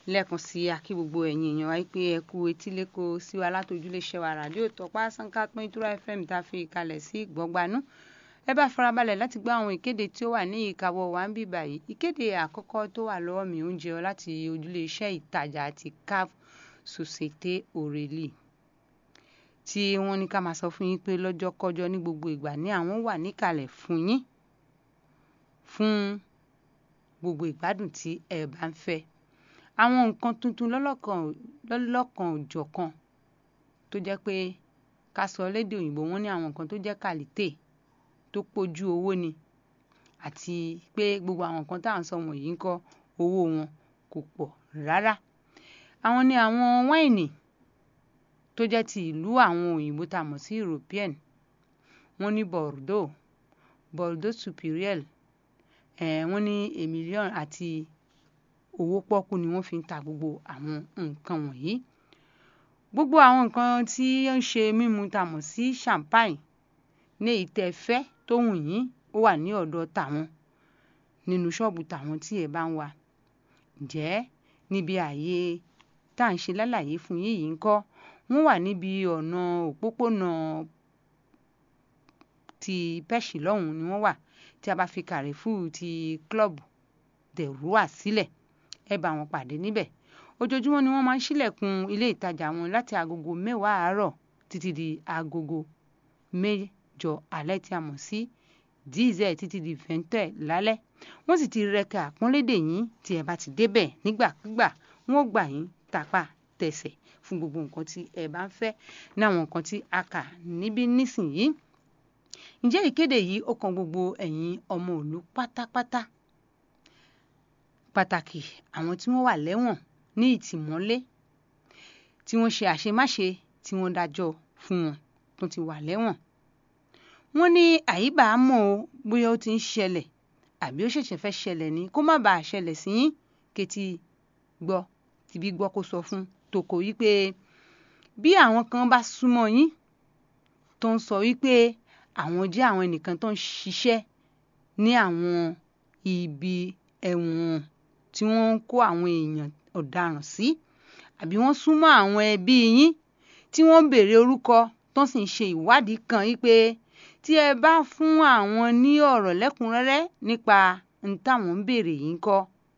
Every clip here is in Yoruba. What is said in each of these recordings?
lẹ́ẹ̀kan sí akí gbogbo ẹ̀yin èèyàn wa pé ẹ kú etíléko sí wa látòjúlé iṣẹ́ wa ràdíò tọpá sanka pín ìtura fm tá a fi kalẹ̀ sí gbọ̀ngbanú ẹ bá farabalẹ̀ láti gbọ́ àwọn ìkéde tí ó wà ní ìkáwọ́ wa ń bì báyìí ìkéde àkọ́kọ́ tó wà lọ́wọ́ mi oúnjẹ ọ láti ojúlé iṣẹ́ ìtajà àti caf société aurélie tí wọ́n ní ká máa sọ fún yín pé lọ́jọ́kọ́jọ́ ní gbogbo ìgbà ní àwọn wà níkàlẹ̀ fún yín fún gbogbo ìgbádùn tí ẹ bá ń fẹ́ àwọn nǹkan tuntun lọ́lọ́kan lọ́lọ́kan òjọ̀kan tó jẹ́ pé ká sọ lédè òyìnbó wọ́n ní àwọn nǹkan tó jẹ́ kàlítè tó pójú owó ni àti pé gbogbo àwọn nǹkan tá à ń sọ wọ̀nyí ń kọ́ owó wọn kò pọ̀ rárá àwọn ni àwọn wáìnì tó jẹ́ ti ìlú àwọn òyìnbó tá a mọ̀ sí european wọ́n ní bordeaux bordeaux superior eh, wọ́n ní emilion àti owó pọ́kú ni wọ́n fi ń ta gbogbo àwọn nǹkan wọ̀nyí gbogbo àwọn nǹkan tí ó ń ṣe mímu tá a mọ̀ sí champagne ní ìtẹ̀fẹ́ tó wù yín ó wà ní ọ̀dọ̀ tàwọn nínú ṣọ́ọ̀bù tàwọn tí ẹ bá ń wá ǹjẹ́ níbi ààyè tá à ń ṣe lálàyé fún yín yìí ń kọ́ wọ́n wà níbi ọ̀nà òpópónà ti pẹ́ṣì lọ́hùn-ún ni wọ́n wà tí a bá fi kàrífù ti club dẹ̀rúwà sílẹ̀ ẹ bá wọn pàdé níbẹ̀ ojoojúmọ́ ni wọ́n máa ń ṣílẹ̀kùn ilé ìtajà wọn láti agogo mẹ́wàá àárọ̀ títí di agogo mẹ́jọ alẹ́ tí a mọ̀ sí díìzẹ̀ títí di vẹ́ńtẹ̀ lálẹ́ wọ́n sì ti rẹ̀kẹ̀ àpọ́nlédè yín tí ẹ bá ti débẹ̀ nígbàkúgbà wọ́n gbà yín tàpá tẹsẹ̀ fún gbogbo nǹkan tí ẹ bá ń fẹ́ ní àwọn nǹkan tí a kà níbí nísìnyí ǹjẹ́ ìkéde yìí ó kan gbogbo ẹ̀yin ọmọ ìlú pátápátá pàtàkì àwọn tí wọ́n wà lẹ́wọ̀n ní ìtìmọ́lé tí wọ́n ṣe àṣemáṣe tí wọ́n dájọ́ fún wọn tó ti wà lẹ́wọ̀n wọ́n ní àyíbá mọ̀ o bóyá ó ti ń ṣẹlẹ̀ àbí ó ṣẹ̀ṣẹ̀ fẹ́ ṣẹlẹ̀ ní kó má bàa ṣẹlẹ̀ sí yín kétí gbọ́ tìbí gbọ́ kó sọ fún tòkò wípé bí àwọn kan bá súnmọ́ yín tó ń sọ wípé àwọn jẹ́ àwọn ẹnìkan tó ń ṣiṣẹ́ ní àwọn ibi ẹ̀wọ̀n tí wọ́n ń kó àwọn èèyàn ọ̀daràn sí àbí wọ́n súnmọ́ àwọn ẹbí yín tí wọ́n ń béèrè orúkọ tó sì ń ṣe ìwádìí kan wípé tí ẹ bá fún àwọn ní ọ̀rọ̀ lẹ́kùnrẹ́rẹ́ nípa n táwọn ń béèrè yìí kọ́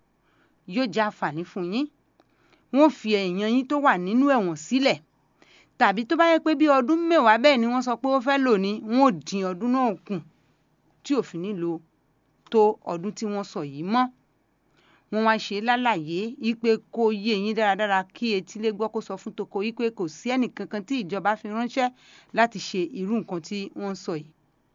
yóò jẹ́ àǹfààní fún yín wọ́n fi èèyàn yín tó wà nínú ẹ̀wọ̀n sílẹ̀ tàbí tó bá yẹ pé bí ọdún mẹ́wàá bẹ́ẹ̀ ni wọ́n sọ pé ó fẹ́ lò ní wọn ò dín ọdún náà kù tí òfin nílò tó ọdún tí wọ́n sọ yìí mọ́ wọ́n wá ṣe lálàyé wípé kó yé yín dáradára kí etílé gbọ́ kó sọ fún toko wípé kò sí ẹnìkankan tí ìjọba fi ránṣẹ́ láti ṣe irú nǹkan tí wọ́n ń sọ yìí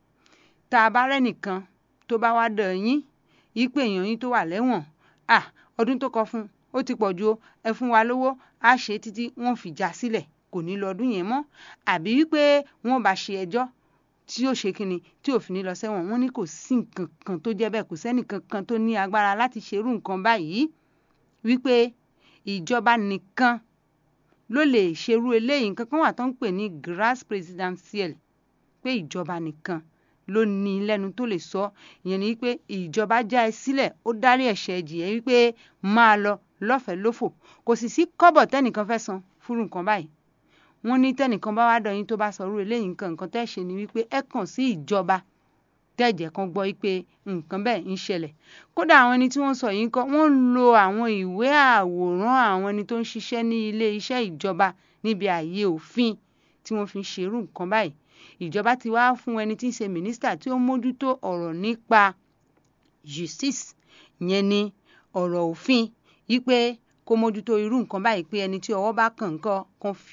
tá a bá rẹ́nìkan tó bá wá dọ̀ yín wípé èèyàn yín tó wà lẹ́wọ̀n à ọdún tó kọ fún ó ti pọ̀ ju o ẹ fún wa lówó á ṣe títí wọ́n fi já sílẹ̀ kò ní lọ ọdún yẹn mọ́ àbí wípé wọ́n bá ṣe ẹjọ́ tí yóò ṣe kínni tí òfin ní lọ sẹ́wọ̀n wọ́n ní kò sí nǹkan kan tó jẹ́ bẹ́ẹ̀ kò sẹ́nì kankan tó ní agbára láti ṣerú nǹkan báyìí wípé ìjọba nìkan ló lè ṣerú eléyìí nǹkan kan wà tó ń pè ní grace presidential pé ìjọba nìkan ló ní lẹ́nu tó lè sọ ìyẹn ni wípé ìjọba já ẹ sílẹ̀ ó dárí ẹ̀ṣẹ̀ ẹ̀jì ẹ wípé máa lọ lọ́fẹ̀ẹ́ lófò kò sì sí kọ́bọ̀ tẹ́nìkan fẹ́ san fúrú nǹkan báyìí wọ́n ní tẹ́nìkan bá wá dọ̀yìn tó bá sọrú eléyìí nǹkan nǹkan tẹ́ ṣe ni wípé ẹ kàn sí ìjọba tẹ́jẹ̀ kan gbọ́ wípé nǹkan bẹ́ẹ̀ ń ṣẹlẹ̀ kódà àwọn ẹni tí wọ́n sọ yìí kọ́ wọ́n ń lo àwọn ìwé àwòrán àwọn ẹni tó ń ṣiṣẹ́ ní ilé iṣẹ́ ìjọba níbi ààyè òfin tí wọ́n fi ń ṣerú nǹkan báyìí ìjọba ti wá fún ẹni tí ń ṣe mínísítà tí ó mójútó ọ̀rọ̀ nípa justice yẹn ni ọ̀rọ̀ òfin wípé kó mójútó irú nǹkan báyìí pé ẹni tí ọwọ́ bá kàn ń kọ́ kan fi